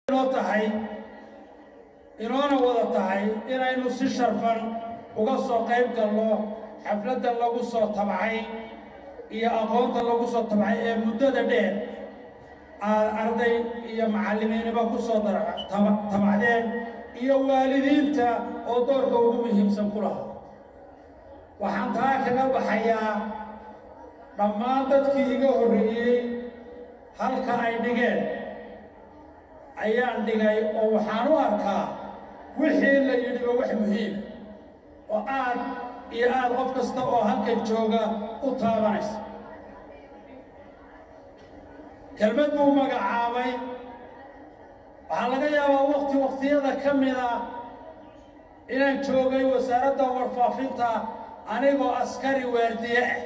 inoo tahay inoona wada tahay inaynu si sharfan uga soo qayb galno xafladdan lagu soo tabcay iyo aqoonta lagu soo tabcay ee muddada dheer aad arday iyo macallimiiniba ku soo tabacdeen iyo waalidiinta oo doorka ugu muhiimsan ku lahaa waxaan taa kaga baxayaa dhammaan dadkii iga horreeyey halka ay dhigeen ayaan dhigay oo waxaan u arkaa wixii la yidhiba wax muhiima oo aad iyo aad qof kasta oo halkan jooga u taabanaysa kelmad buu magacaabay waxaa laga yaabaa wakti wakhtiyada ka mida inaan joogay wasaaradda warfaafinta anigoo askari waardiye ah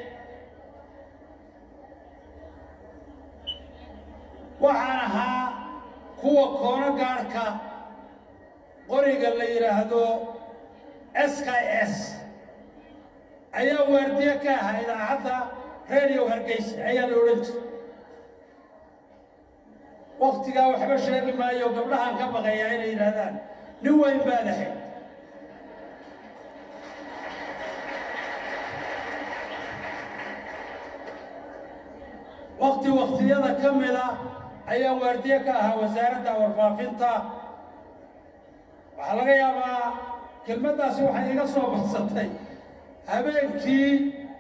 waxaan ahaa kuwa koono gaadhka qoriga la yidhaahdo s k s ayaa waardiye ka ahaa idaacadda radio hargeysa ayaa la odhan jiray waktigaa waxba sheegi maayo gabdhahaan ka baqayaa inay yidhaahdaan nin weyn baad ahayd wakti waktiyada ka mida ayaa waardiye ka ahaa wasaaradda warfaafinta waxaa laga yaabaa kelmaddaasi waxay iga soo badsatay habeenkii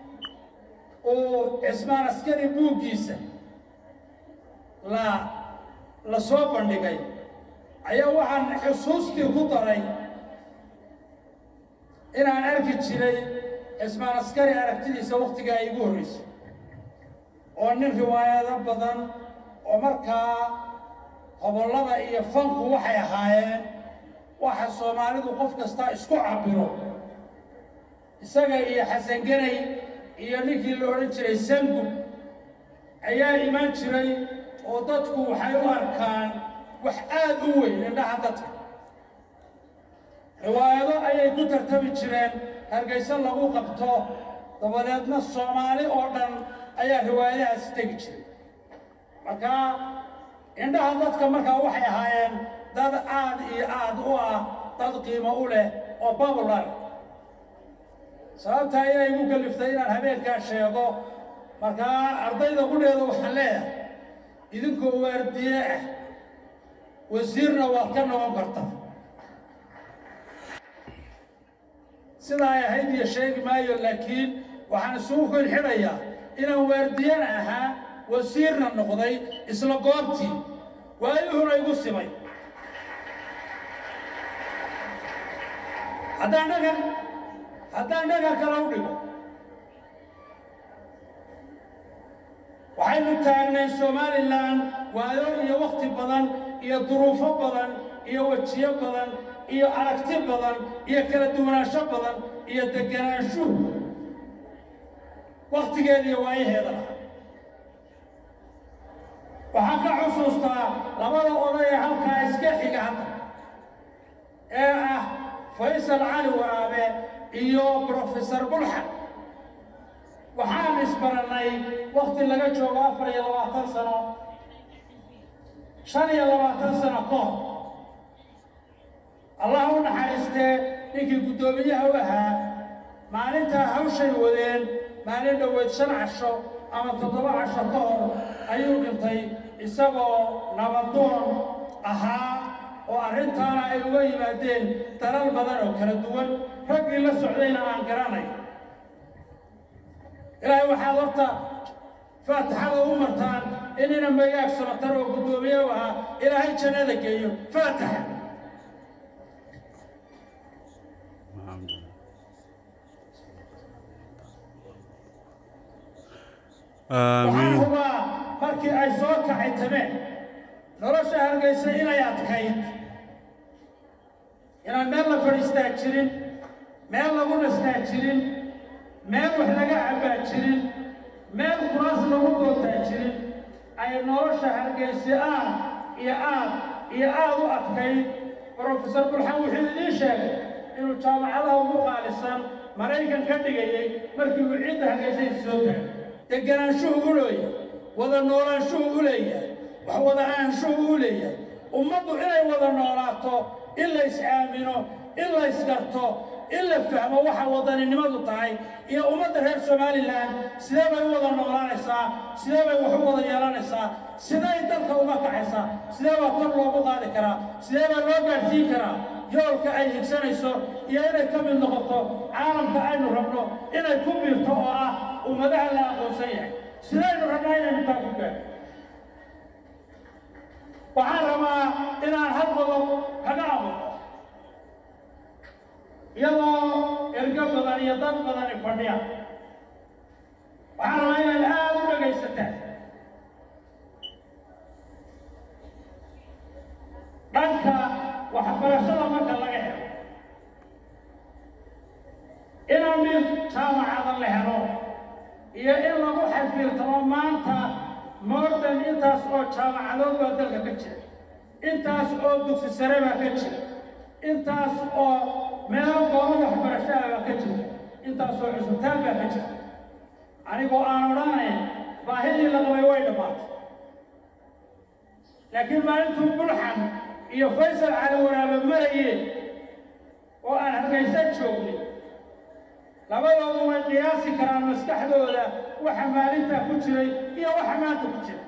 uu cismaan askari buuggiisa la la soo bandhigay ayaa waxaan xusuustii ku daray inaan arki jiray cismaan askari aragtidiisa wakhtigaa igu horraysay oo nin riwaayado badan oo markaa hobollada iyo fanku waxay ahaayeen waxa soomaalidu qof kastaa isku cabbiro isaga iyo xasanganay iyo ninkii la odhan jiray sangub ayaa imaan jiray oo dadku waxay u arkaan wax aad u weyn indhaha dadka riwaayado ayay ku tartami jireen hargayso lagu qabto dabadeedna soomaali oo dhan ayaa riwaayadahaasi tegi jiray markaa indhaha dadka markaa waxay ahaayeen dad aad iyo aad u ah dad qiimo u leh oo babular sababtaa inay igu kaliftay inaan habeenkaa sheego markaa ardayda qudheeda waxaan leeyahay idinkoo waardiye ah wasiirna waad ka noqon karta sidaa ay ahayd iyo sheegi maayo laakiin waxaan isugu kolxidhayaa inaan waardiyana ahaa wasiirna noqday isla goobtii waayuhuna igu simay haddaan dhagan haddaan dhagan kale u dhigo waxaynu taagnay somalilan waayo iyo wakhti badan iyo duruufo badan iyo wejiyo badan iyo aragti badan iyo kala duwanaansho badan iyo deganaanshu wakhtigeediiyo waayaheeda lahaa waxaan ka xusuustaa labada oday ee halkaa iska xiga hadda ee ah faysal cali waraabe iyo brofesor bulxan waxaan isbarannay wakhti laga joogo afar iyo labaatan sano shan iyo labaatan sano ka hor allah u naxariistee ninkii guddoomiyaha u ahaa maalintaa hawshay wadeen maalin dhoweed shan casho ama toddoba casho ka hor ayuu dhintay isagoo nabadoon ahaa oo arrintaana ay uga yimaadeen dalal badan oo kala duwan raggii la socdayna aan garanay ilaahay waxaad horta faatixada u martaan inina magaag samatar oo guddoomiye u ahaa ilaahay jannada geeyo faatixa waxaan hubaa markii ay soo kacay tameen nolosha hargaysa inay adkayd inaan meel la fadhiistaa jirin meel lagu nastaa jirin meel wax laga cabbaa jirin meel kuraas lagu doontaa jirin ay nolosha hargaysa aad iyo aad iyo aad u adkayd brofesor burxan wuxuu idiin sheegay inuu jaamacadaha ugu qaalisan maraykan ka dhigayay markii uu cidda hargaysaysa soo taagay deganaanshuhu u leeyahay wada noolaanshuhu u leeyahay wax wada ahaanshuhu u leeyahay ummaddu inay wada noolaato in la is-aamino in la isgarto in la fahmo waxa wadaninimadu tahay iyo ummadda reer somalilan sidee bay u wada noolaanaysaa sidee bay wax u wada yeelanaysaa siday dalka uga kacaysaa sidee baa kor loogu qaadi karaa sidee baa loo gaadhsiin karaa yoolka ay higsanayso iyo inay ka mid noqoto caalamka aynu rabno inay ku biirto oo ah ummadaha la aqoonsan yahay sidaynu rabnaa inaynu taa ku gaadho waxaan rabaa inaan hal qodob kaga abuuro iyadoo ergo badan iyo dad badani fadhiya waxaan rabaa inaad aada u dhegaysataan dhanka waxbarashada marka laga helo inaan mid jaamacada la helo iyo in lagu xafiirtamo maanta moordan intaas oo jaamacadood baa dalka ka jira intaas oo dugsi sare baa ka jira intaas oo meelo goobo waxbarashaha baa ka jira intaas oo cusubtaan baa ka jira anigoo aan odhanayn baahidii la qabay way dhammaatay laakiin maalintuu bulxan iyo faysal cali waraaba marayeen oo aan hargaysa joognay labadoodu way qiyaasi karaan maskaxdooda waxa maalintaa ku jiray iyo waxa maanta ku jira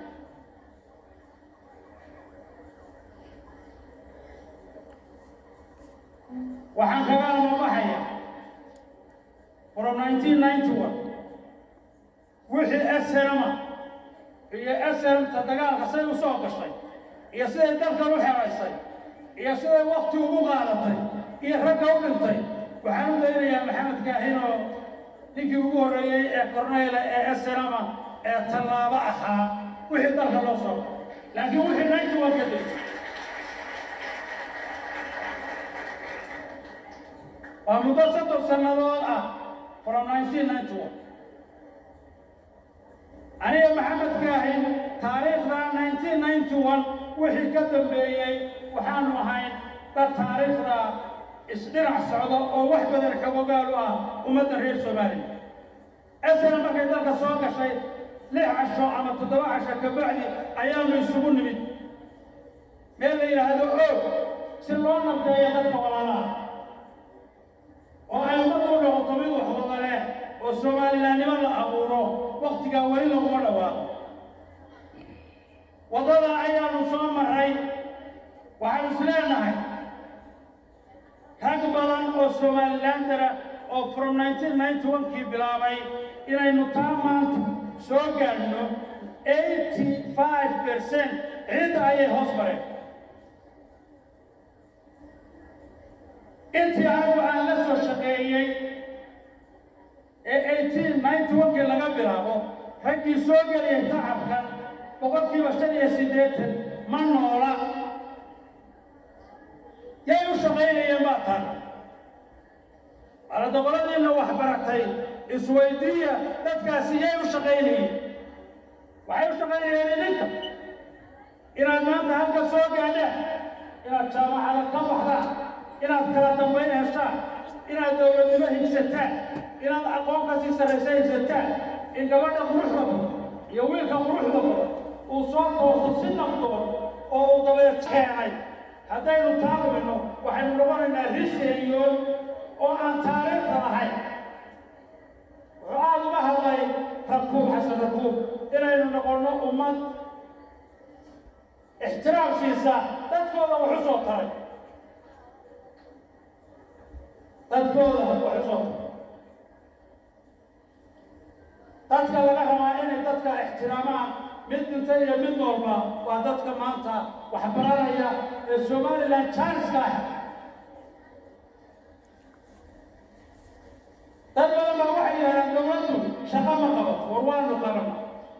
waxaan kaga almabaxaya from 1991 wixii snma iyo snmta dagaalka say u soo gashay iyo siday dalkan u xeraysay iyo siday wakti ugu qaadatay iyo ragga u dhintay waxaan u daynayaa maxamed kaahinoo ninkii ugu horreeyey ee korneyla ee snma ee tallaabo ahaa wixii dalka loo soo laakiin wixii ninety one ka degay waa muddo soddon sannadood ah from nineteen ninety one aniga maxamed kaahin taariikhda nineteen ninety one wixii ka dambeeyey waxaanu ahayn dad taariikhda isdhinac socda oo wax badan xogogaal u ah ummadda reer soomaaliya esana markay dalka soo gashay lix casho ama toddoba casho ka bacdi ayaanu isugu nimid meel la yidhaahdo oog si loo nabdeeyo dadka walaalaha oo ay ummaddu u noqoto mid wax wada leh oo soomalilaannimo la abuuro waktigaa weli laguma dhawaaqo waddada ayaanu soo marray waxaanu is leenahay rag badan oo somalilandara oo from nineteen ninety one kii bilaabay inaynu taa maanta soo gaadhno eighty five percent ciidda ayay hoos mareen intii anigu aan la soo shaqeeyey ee eighteen ninety one kii laga bilaabo raggii soo geliyay tacabkan boqolkiiba shan iyo siddeetan ma noola yay u shaqaynayeen baa tan aladoqoladiinna wax baratay isweydiiya dadkaasi yay u shaqaynayeen waxay u shaqaynayeen idinka inaad maanta halka soo gaadhaan inaad jaamacada ka baxdaan inaad kala dambayn heshaan inaad dowladnimo higsataan inaad aqoon kasii sarraysa higsataan in gabadha quruxda badan iyo wiilka quruxda badan uu soo tooso si nabdoon oo uu dabeed keenay haddaynu taa lumino waxaynu noqonaynaa riseeyoon oo aan taariikhda lahayn wuxuu aada uga hadlay rakuub xasan rakuub inaynu noqonno ummad ixtiraam siisa dadkooda wax u soo taray dadkooda wax u soo taray dadka laga rabaa inay dadka ixtiraamaan mid dhinta iyo mid noolba waa dadka maanta wax baranaya ee somalilan janska ah dad badan baa waxay yidhahdaan dowladdu shaqo ma qabato war waanu qabana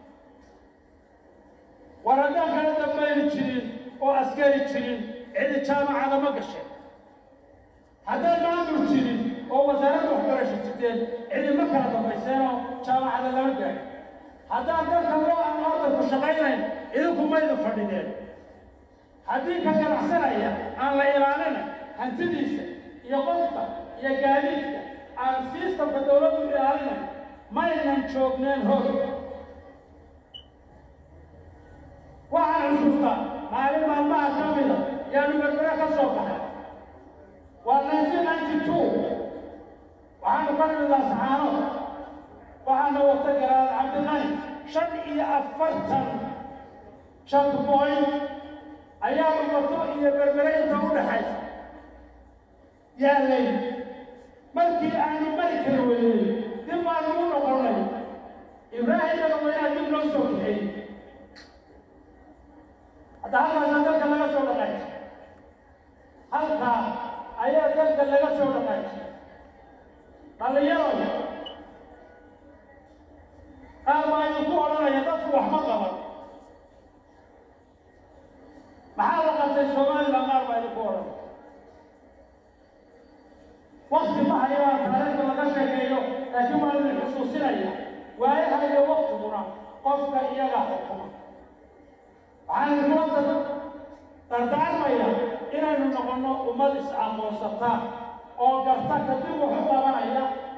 war haddaan kala dambayni jirin oo askari jirin cidi jaamacada ma gashay haddaan maamul jirin oo wasaaradda waxbarasho jirteen cidi ma kala dambayseenoo jaamacada lama gaadhin haddaan dalka loo aan ordanku shaqaynayn idinku maydu fadhideen haddii ka ganacsanaya aan la ilaalina hantidiisa iyo qofka iyo gaadiidka aan sistamka dowladdu ilaalinayn maynan joogneen hor waxaan xusuustaa maalin maalmaha ka mida yaanu berbere ka soo baxay waa nineteen ninety two waxaanu ka nimid laascaano waxaana wata garaad cabdiqani shan iyo afartan checkpoint ayaa umato iyo berbere inta u dhaxaysa yaalay markii aanu mari kari weynay dib baanu u noqonnay ibraahim dagaweynaa dib loo soo kaxeeyey hadda halkaasa dalka laga soo dhaqaajay halkaa ayaa dalka laga soo dhaqaajay dhallinyaro qaar baa idinku odhanaya dadku wax ma qaban maxaa la qabtay somalilan qaar baa idinku odhanaya wakti ma hayaan taariikhda laga sheekeeyo laakiin waa idin xusuusinaya waayaha iyo waktiguna qofka iyaga xukuma waxaan idinkula dardaarmaya inaynu noqonno ummad is-aqoonsata oo garta kadib wuxu qabanaya